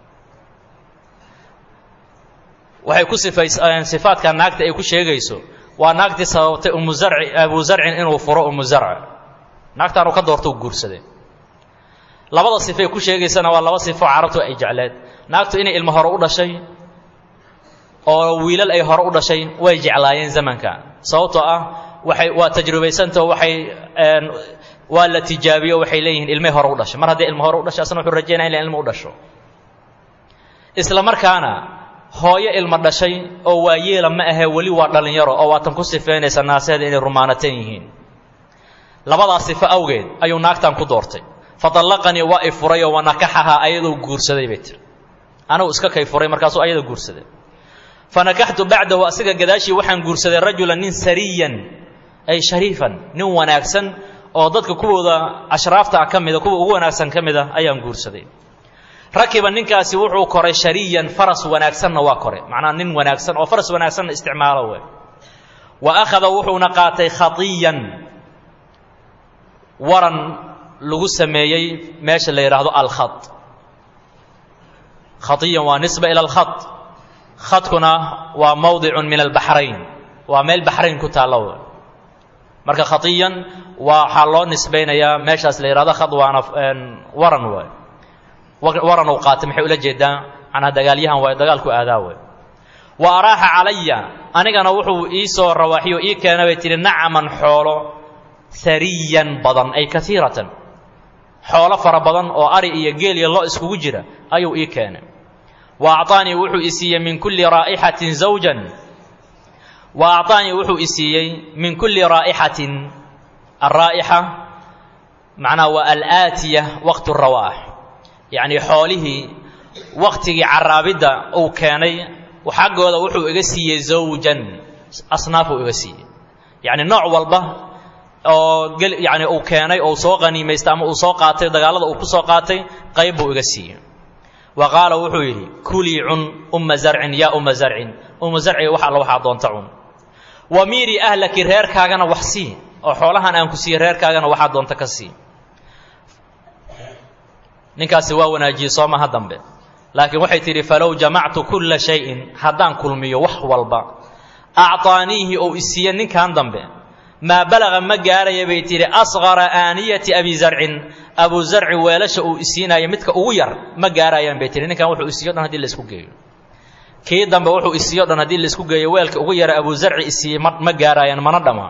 waxay ku sifayseen sifaadka naagta ay ku sheegayso waa naagtii sababtay umu zarci abu zarcin inuu furo umu zarc naagtaanu ka doorto u guursaday labada sifay ku sheegaysana waa laba sifo carabtu ay jecleed naagtu inay ilmo hore u dhashay oo wiilal ay hore u dhashay way jeclaayeen zamanka sababtoo ah waxay waa tajrubaysantao waxay waa la tijaabiyo waxay leeyihiin ilmay hore u dhashay mar haddii ilmo hore u dhashay asna wuxuu rajaynaya in ilmo u dhasho isla markaana hooyo ilmo dhashay oo waa yeela ma ahee weli waa dhallinyaro oo waatan ku sifeynaysa naaseeda inay rumaanatan yihiin labadaas sifo awgeed ayuu naagtan ku doortay fadallaqanii waa i furay oo wanakaxahaa ayadoo guursaday bay tiri anagu iska kay furay markaasuu ayada guursaday fanakaxtu bacdahu asiga gadaashii waxaan guursaday rajulan nin sariyan ay shariifan nin wanaagsan oo dadka kuwooda ashraafta ah ka mida kuwa ugu wanaagsan ka mida ayaan guursaday rakiba ninkaasi wuxuu koray shariyan faras wanaagsanna waa koray macnaha nin wanaagsan oo faras wanaagsanna isticmaalo we wa akhada wuxuuna qaatay khatiyan waran lagu sameeyey meesha la yidhaahdo alkhat khatiyan waa nisba ila alkhat khadkuna waa mawdicun min albaxrayn waa meel baxrayn ku taalla we marka khatiyan waxaa loo nisbaynayaa meeshaas la yidhahdo khad waana waran waay waran uu qaatay maxay ula jeedaa macnaa dagaalyahan waay dagaalku aadaa wey wa araaxa calaya anigana wuxuu ii soo rawaaxiyo ii keena bay tihi nacaman xoolo hariyan badan ay kaiiratan xoolo fara badan oo ari iyo geel iyo lo iskugu jira ayuu ii keenay wa acطaanii wuxuu i siiyey min kulli raa'ixatin zawjan wa acطaanii wuxuu i siiyey min kulli raa'ixatin alraa'ixa macnaha waa alaatiya waqtu rawaax yacnii xoolihii waktigii caraabidda uu keenay xaggooda wuxuu iga siiyey zawjan asnaafuu iga siiyey yacni nooc walba oo yani uu keenay ou soo qaniimaystay ama uu soo qaatay dagaalada uu ku soo qaatay qayb buu iga siiyey wa qaala wuxuu yidhi kulii cun umma zarcin yaa umma zarcin umma zarciga wax alla waxaa doonta cun wa miiri ahlaki reerkaagana wax sii oo xoolahan aan ku siiye reerkaagana waxaa doonta ka sii ninkaasi waa wanaajiyey soo maha dambe laakiin waxay tidhi falow jamactu kulla shayin haddaan kulmiyo wax walba acطaaniihi ou isiiye ninkan dambe maa balaga ma gaaraya bay tidhi asqara aaniyati abi zarcin abu zarci weelasha uu isiinaayo midka ugu yar ma gaarayaan bay tihi ninkan wuxuu isiiyo dhan hadii laisku geeyo kii dambe wuxuu isiiyo dhan haddii laisku geeyo weelka ugu yara abu zarci isiiyey ma ma gaarayaan mana dhama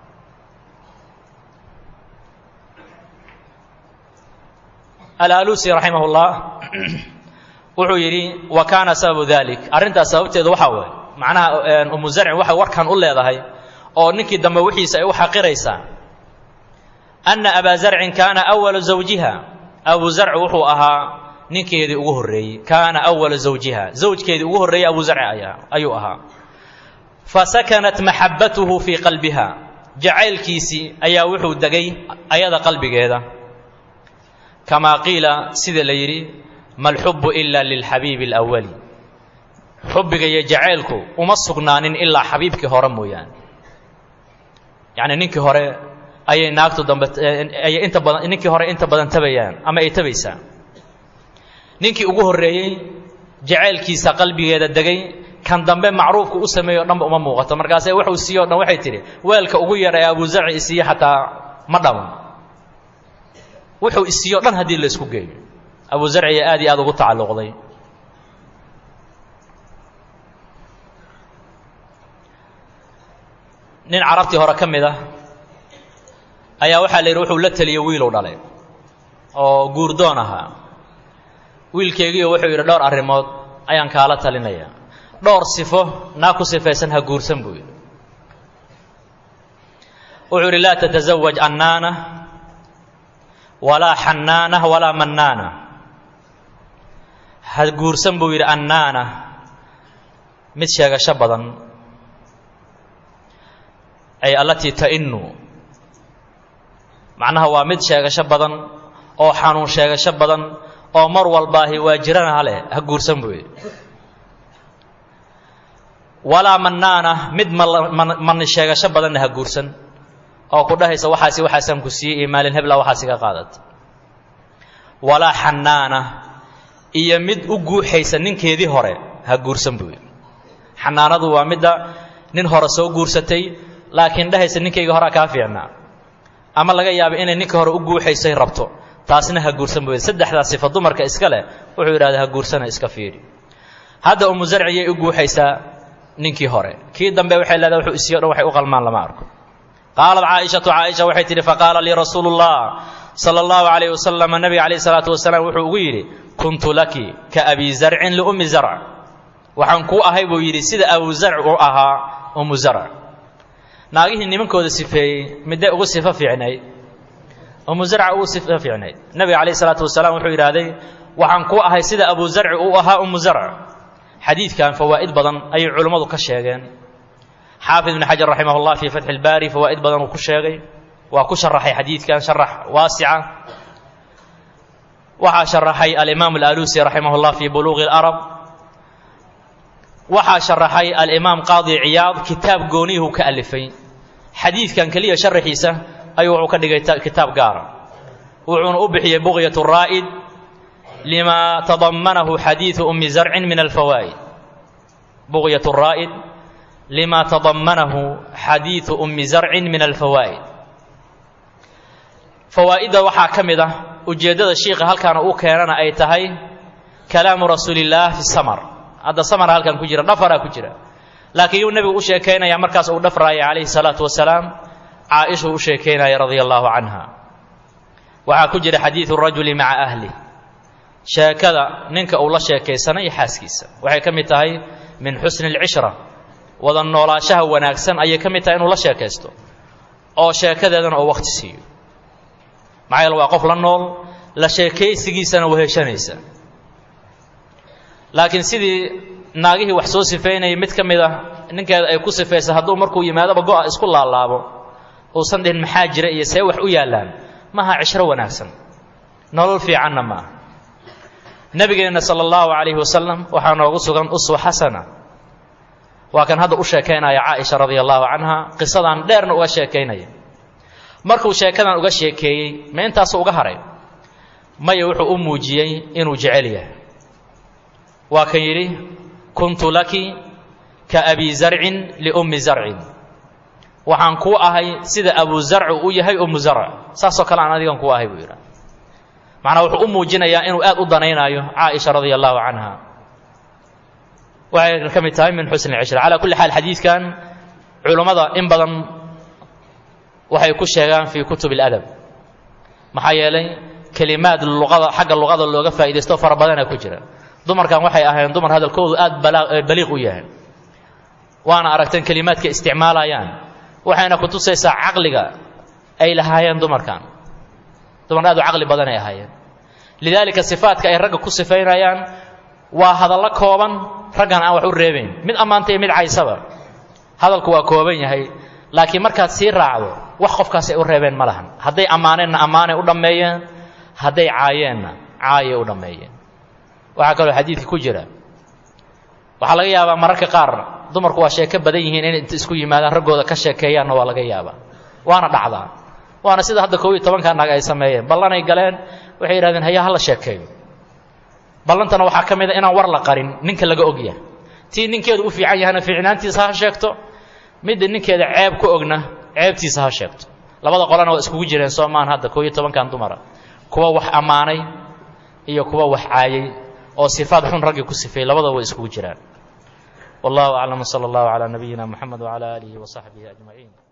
alaalusi raximah اllah wuxuu yidhi wa kaana sababu dalik arrintaas sababteedu waxaa waay macnaha umu zarcin waxay warkan u leedahay oo ninkii dambe wixiisa ay u xaqiraysaa anna abaa zarcin kaana awala zawjiha abu zarci wuxuu ahaa ninkeedii ugu horreeyey kaana awala zawjiha zawjkeedii ugu horreeyey abu zarci ayaa ayuu ahaa fa sakanat maxabbatuhu fii qalbiha jacaylkiisii ayaa wuxuu degay ayada qalbigeeda kamaa qiila sida la yidhi ma alxubbu ila lilxabiibi alawali xubbiga iyo jacaylku uma sugnaanin ilaa xabiibkii hore mooyaane yacni ninkii hore ayay naagtu dambe ayay inta badan ninkii hore inta badan tabayaan ama ay tabaysaa ninkii ugu horreeyey jacaylkiisa qalbigeeda degay kan dambe macruufku u sameeyo o dhanba uma muuqato markaase wuxuu siiye o dhan waxay tidhi weelka ugu yar ee abu zarci isiiye xataa ma dhamo wuxuu isiiyo dhan haddii la isku geeyo abu zarciya aad iyo aad ugu tacalluqday nin carabtii hore ka mid ah ayaa waxaa la yidhi wuxuu la teliyey wiilu dhalay oo guurdoon ahaa wiilkeygiiyo wuxuu yidhi dhowr arrimood ayaan kaala talinaya dhowr sifo naa ku sifaysan ha guursan buu yidhi wuxuu yidhi laa tatasawaj annaana walaa xannaana walaa mannaana ha guursan buu yidhi annaana mid sheegasho badan ay allatii ta'inu macnaha waa mid sheegasho badan oo xanuun sheegasho badan oo mar walbaahi waa jirana haleh ha guursan buu yidhi walaa mannaana mid mani sheegasho badanna ha guursan oo ku dhahaysa waxaasi waxaasaan ku siiyey iyo maalin hebla waxaas iga qaadat walaa xannaana iyo mid u guuxaysa ninkeedii hore ha guursan buu yidhi xanaanadu waa midda nin hore soo guursatay laakiin dhahaysa ninkayga horea kaa fiicnaa ama laga yaaba inay ninka hore u guuxaysay rabto taasna ha guursan buu yidhi saddexdaa sifa dumarka iska leh wuxuu yidhahda ha guursana iska fiidhi hadda umu zarciyay u guuxaysaa ninkii hore kii dambe waxay leedahay wuxuu isiyo dhan waxay u qalmaan lama arko qaalat caaishatu caaisha waxay tidhi faqaala lii rasuulu llah sala allahu calayh wasalam nabiga calayh salaatu wasalaam wuxuu ugu yidhi kuntu laki ka abi zarcin liummi zarc waxaan kuu ahay buu yidhi sida abu zarc u ahaa umu zarc naagihii nimankooda sifeeyey midday ugu sifo fiicnayd umu zarca ugu sifo fiicnayd nabiga calayh salaatu wasalaam wuxuu yidhaahday waxaan ku ahay sida abu zarci uu ahaa umu zarc xadiidkan fawaa'id badan ayay culummadu ka sheegeen xaafid ibn xajar raximah llah fii fatxi ilbaari fawaa'id badan uu ku sheegay waa ku sharaxay xadiidkan sharax waasica waxaa sharaxay alimaam alalusi raximah llah fii buluuqi اlarab waxaa sharaxay alimaam qaadi ciyaad kitaab gooniyuhu ka alifay xadiidkan keliya sharaxiisa ayuu wuxuu ka dhigay kitaab gaara wuxuuna u bixiyey buqyat raa'id lima tadamanahu xadiidu umi zarcin min alfawaa'id buqyat raa'id lima tadamanahu xadiidu umi zarcin min alfawaa'id fawaa'idda waxaa ka mid ah ujeeddada shiikha halkaana uu keenana ay tahay kalaamu rasuuli illaah fi samar hadda samara halkan ku jira dhafaraa ku jira laakiin yuu nebigu u sheekaynaya markaas uu dhafraaya calayhi salaatu wasalaam caaishuu u sheekaynaya radia allaahu canha waxaa ku jira xadiidu rajuli maca ahli sheekada ninka uu la sheekaysana iyo xaaskiisa waxay ka mid tahay min xusni alcishra wada noolaashaha wanaagsan ayay ka mid tahay inuu la sheekaysto oo sheekadeedana oo wakhti siiyo maxaa yeele waa qof la nool la sheekaysigiisana weheshanaysa laakiin sidii naagihii wax soo sifeynayay mid ka mid ah ninkeeda ay ku sifaysa hadduu markuu yimaadaba go-a isku laalaabo uusan dhihin maxaa jira iyo see wax u yaallaan maaha cishro wanaagsan nolol fiicanna maaha nebigeenna sala allahu calayhi wasalam waxaa noogu sugan uswa xasana waa kan hadda u sheekaynaya caaisha radia allahu canha qisadan dheerna uga sheekaynaya markuu sheekadan uga sheekeeyey ma intaasu uga haray maya wuxuu u muujiyey inuu jecel yahay waa kan yidhi kuntu laki ka abi zarcin liummi zarcin waxaan kuu ahay sida abu zarcu u yahay ummu zarc saasoo kale aan adigan kuu ahay buu yidhaha macnaa wuxuu u muujinayaa inuu aad u danaynaayo caaisha radia allahu canha waxay ka mid tahay min xusni cishra calaa kulli xaal xadiidkan culummada in badan waxay ku sheegaan fii kutub اladab maxaa yeelay kelimaad luqada xagga luqada looga faa'iidaysto fara badana ku jira dumarkan waxay ahayn dumar hadalkoodu aad baliiq u yahay waana aragteen kelimaadka isticmaalayaan waxayna ku tusaysaa caqliga ay lahaayeen dumarkan dumar aad u caqli badanay ahaayeen lidaalika sifaadka ay ragga ku sifaynayaan waa hadallo kooban raggan aan wax u reebayn mid ammaantay mid caysaba hadalku waa kooban yahay laakiin markaad sii raacdo wax qofkaas ay u reebeen ma lahan hadday ammaaneenna ammaanay u dhammeeyeen hadday caayeenna caayay u dhammeeyeen waxaa kaloo xadiidka ku jira waxaa laga yaabaa mararka qaar dumarku waa sheeko badan yihiin inay inta isku yimaadaan raggooda ka sheekeeyaanna waa laga yaabaa waana dhacdaa waana sida hadda koob iyo tobanka naag ay sameeyeen ballanay galeen waxay yidhahdeen hayaa hala sheekeeyo ballantana waxaa ka mid a inaan war la qarin ninka laga ogyahay tii ninkeedu u fiican yahayna fiicnaantiisa ha sheegto midda ninkeeda ceeb ku ogna ceebtiisa ha sheegto labada qolana waa iskugu jireen soomaan hadda koob iyo tobankan dumara kuwa wax ammaanay iyo kuwa wax caayay oo sifaad xun raggii ku sifeeyey labadaba way iskugu jiraan wallahu aclam sala allahu calaa nabiyina moxamed wacala aalihi wa saxbihi ajmaciin